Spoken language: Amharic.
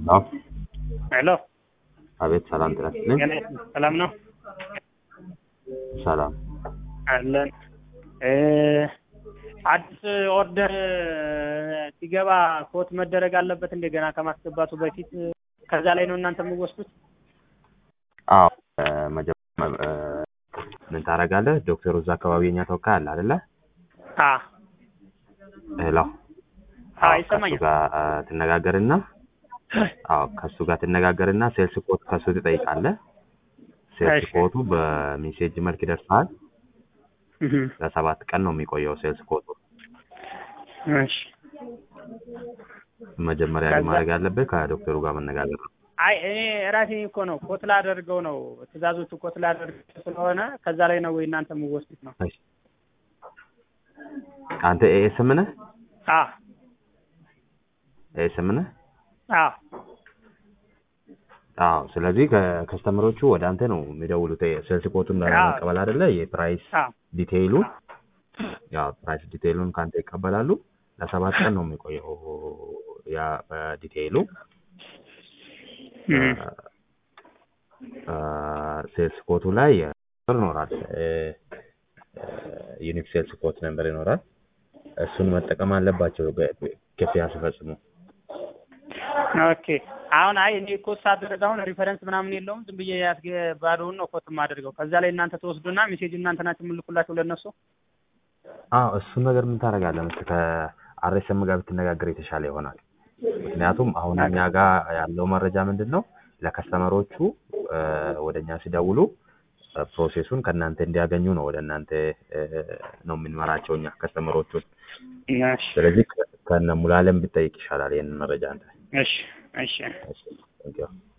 አዎ ሄሎ አቤት ሰላም ጤና ይስጥልኝ ገና ሰላም ነው ሰላም አለን እ አዲስ ኦርደር ሲገባ ኮት መደረግ አለበት እንደ ገና ከማስገባቱ በፊት ከዛ ላይ ነው እናንተ የምወስዱት አዎ እ መጀመሪያ እ ምን ታደርጋለህ ዶክተሩ እዛ አካባቢ የኛ ተወካይ አለ አይደለ አ ሄሎ አ አዎ፣ ይሰማኛል ከእሱ ጋር እ ትነጋገርና አዎ ከእሱ ጋር ትነጋገርና ሴልስ ኮት ከእሱ ትጠይቃለህ ሴልስ እሺ። ኮቱ በሜሴጅ መልክ ይደርሳል እህ ለሰባት ቀን ነው የሚቆየው ሴልስ ኮቱ እሺ መጀመሪያ ግን ከዛ- ማድረግ ያለብህ ከዶክተሩ ጋር መነጋገር ነው አይ እኔ ራሴ እኮ ነው ኮት ላደርገው ነው ትእዛዞቹ ኮት ላደርገው ስለሆነ ከዛ ላይ ነው ወይ እናንተ የምወስዱት ነው እሺ። አንተ ኤኤስም ነህ አ ኤኤስም ነህ አ አዎ ስለዚህ ከከስተመሮቹ ወደ አንተ ነው የሚደውሉት ሴልስ ኮቱን አዎ። ለመቀበል አይደለ የፕራይስ አ ዲቴይሉ ያው ፕራይስ ዲቴይሉን ከአንተ ይቀበላሉ ለሰባት ቀን ነው የሚቆየው ያ በዲቴይሉ እህ ሴልስ ኮቱ ላይ ቁጥር ይኖራል ዩኒክ ሴልስ ኮት ነምበር ይኖራል እሱን መጠቀም አለባቸው ገ- ክፍያ ሲፈጽሙ ኦኬ አሁን አይ እኔ ኮት ሳደርግ አሁን ሪፈረንስ ምናምን የለውም ዝም ብዬ ያስገ ባዶውን ነው ኮት የማደርገው ከዛ ላይ እናንተ ትወስዱና ሜሴጅ እናንተ ናችሁ የምልኩላቸው ለእነሱ አዎ እሱን ነገር ምን ታደርጋለህ መሰለህ ከአርኤስኤም ጋር ብትነጋገር የተሻለ ይሆናል ምክንያቱም አሁን እኛ ጋር ያለው መረጃ ምንድን ነው ለከስተመሮቹ እ ወደ እኛ ሲደውሉ እ ፕሮሴሱን ከእናንተ እንዲያገኙ ነው ወደ እናንተ እ ነው የምንመራቸው እኛ ከስተመሮቹን እሺ ስለዚህ ከ- ከነ ሙሉዓለም ብትጠይቅ ይሻላል ይህንን መረጃ አንተ እሺ እሺ እሺ፣ thank you።